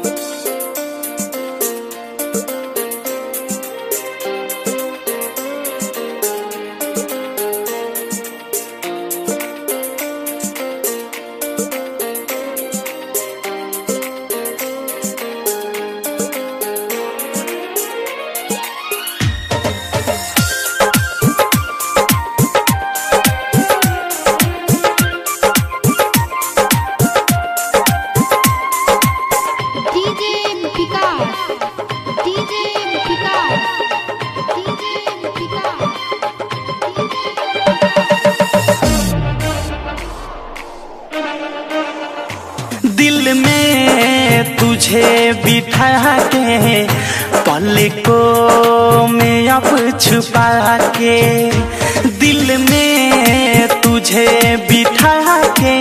DJ Vikas DJ Vikas DJ Vikas दिल में तुझे बिठा के पलकों में अब छुपा के दिल में तुझे बिठा के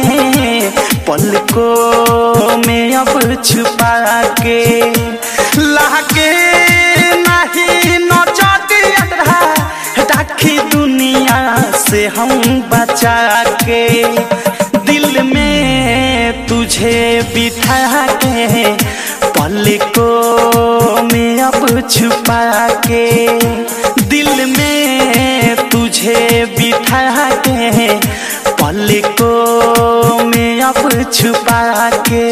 पलकों में अब छुपा के लाके नहीं नजर राखी दुनिया से हम बचा के दिल में तुझे बिठा के पलकों में अब छुपा के दिल में तुझे बिठा के पलकों में अब छुपा के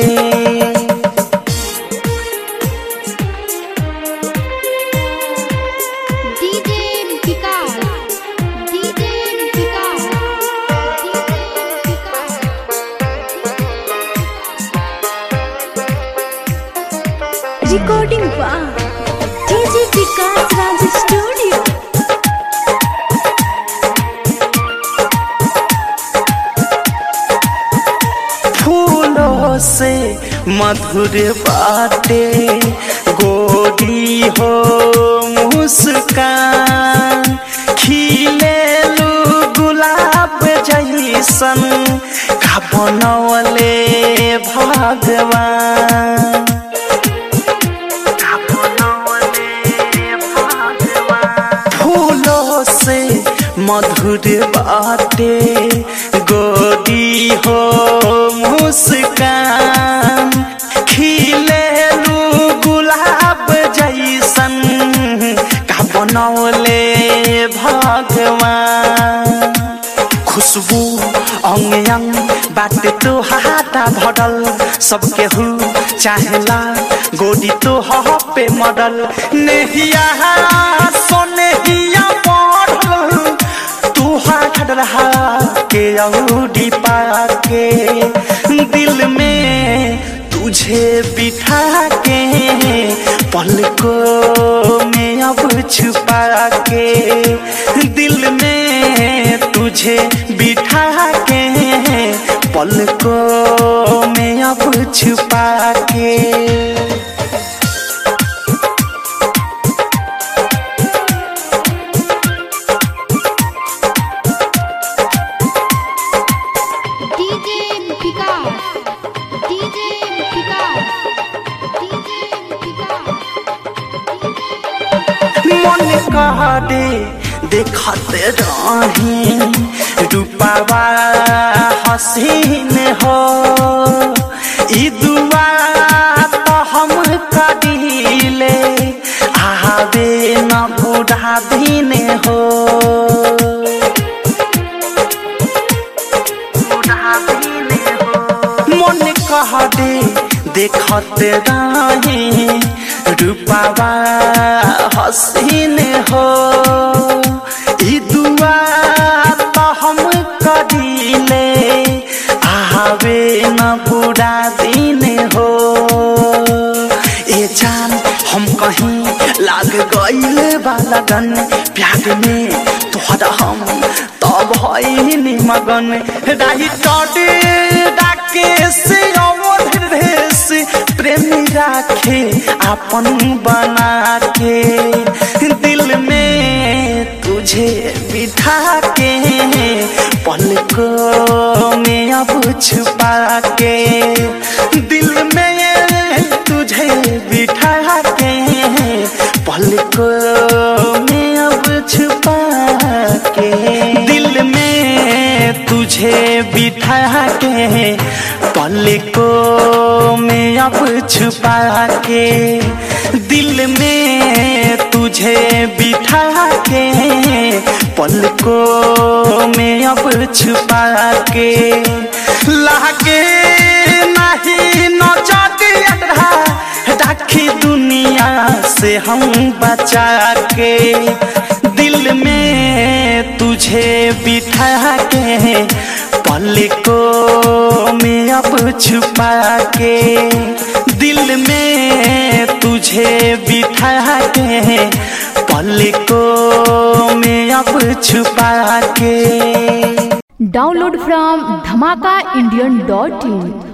DJ Vikas DJ Vikas DJ Vikas recording वाह डीजे विकास राज स्टूडियो फूलों से मधुर बाटे गोरी हो मुस्कान खिले लू गुलाब जैसन का बनवले भगवान का बनवले भगवान फूलों से मधुर बाटे गोदी हो मुस्कान खिले लू गुलाब जैसन का बनौले भगवान खुशबू अंग अंग बाटे तो हाटा भरल सबके हु चाहेला गोदी तो ह पे मडल नेहिया सोनेहिया पढ़ल तू हाथ रहा के औडी पाके दिल में तुझे बिठा के पलकों में अब छुपा के दिल में तुझे बिठा के पलकों में अब छुपा के DJ Vikas DJ Vikas DJ Vikas मन कह दे देखत रही रूपावा हसीन हो ई दुआ तो हम करीले आवे न बूढ़ा दिन हो मन कह दे देखत रही रूपावा हसीन हो ई दुआ तो हम करीले आवे न बुरा दिन हो ए जान हम कहीं लाग गईल बा लगन प्यार में तोहरा हम तब भइनी मगन राही टडे डाके से अवध देश प्रेमी राखे अपन बना के दिल में तुझे बिठा के पलकों में अब छुपा के दिल में तुझे बिठा के पलकों में अब छुपा के दिल में तुझे बिठा के पलकों में अब छुपा के दिल में तुझे बिठा के पलकों में अब छुपा के लागे नहीं नौचदिया राखी दुनिया से हम बचा के दिल में तुझे बिठा के पलकों में अब छुपा के दिल में तुझे बिठा के पलकों में अब छुपा के Download from dhamakaindian.in